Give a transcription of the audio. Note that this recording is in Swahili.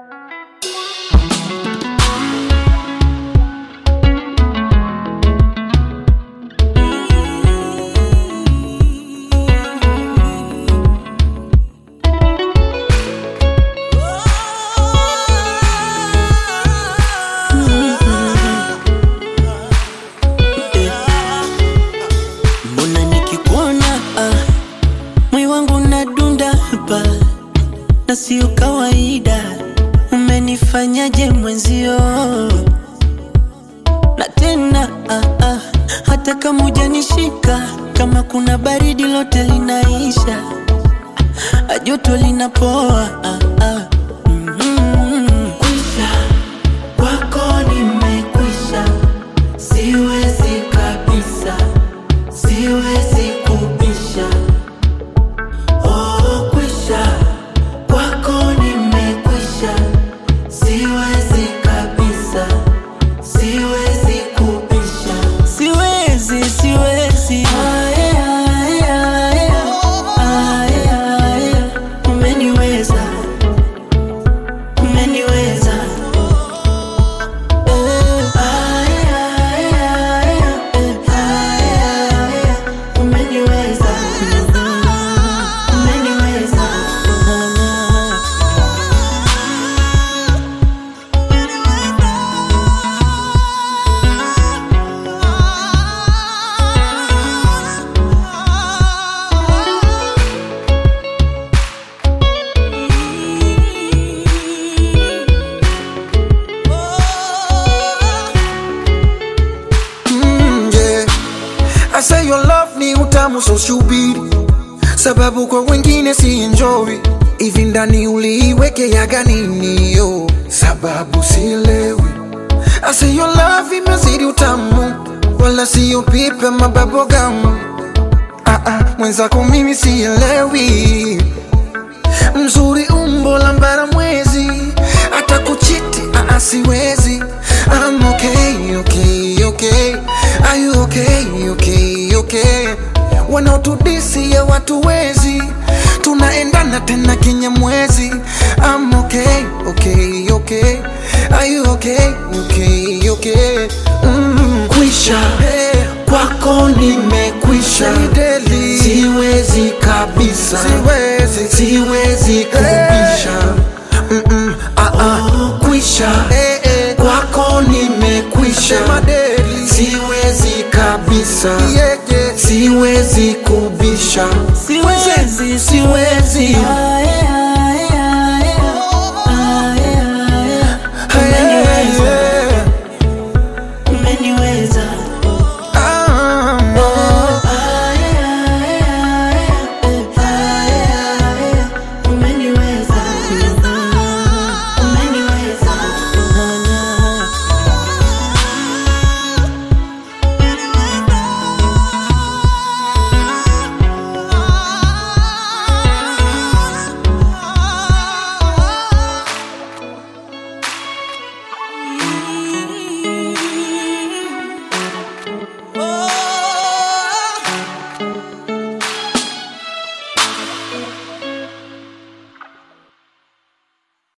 Mbona nikikuona ah, moyo wangu unadunda hapa na sio kawaida. Umenifanyaje mwenzio? Na tena ah, ah, hata kama hujanishika, kama kuna baridi lote linaisha, ah, joto linapoa ah, ah. Mm-hmm. Kwisha kwako nimekwisha, siwezi kabisa siwezi kubisha. Oh, kwisha kwako nimekwisha, siwezi kabisa, siwezi kubisha, siwezi, siwezi. Aye, aye, aye, aye, aye. Umeniweza, umeniweza. Eh, aye, aye, aye, eh, aye, aye. Umeniweza, umeniweza. Mm, yeah. I say your love ni utamu so shubiri, sababu kwa wengine si enjoy. Hivi ndani uliiwekeaga nini yo? Sababu sielewi. I say your love imezidi utamu, wala siyo pipe mababo gamu. Ah, ah, mwenzako mimi sielewi mzuri umbo la mbara mwezi hata kuchiti ah, ah, siwezi I'm okay, okay, okay. Are you okay, okay, okay? wanaotudisi ya watu wezi tunaendana tena kinyamwezi I'm okay, okay, okay. Are you okay, okay, okay? Mm, kwisha hey, kwako nimekwisha Deli. siwezi kabisa siwezi, siwezi kubisha Mm-mm, ah, ah, kwisha kwako nimekwisha siwezi kabisa siwezi kubisha Siwezi, siwezi. Aye,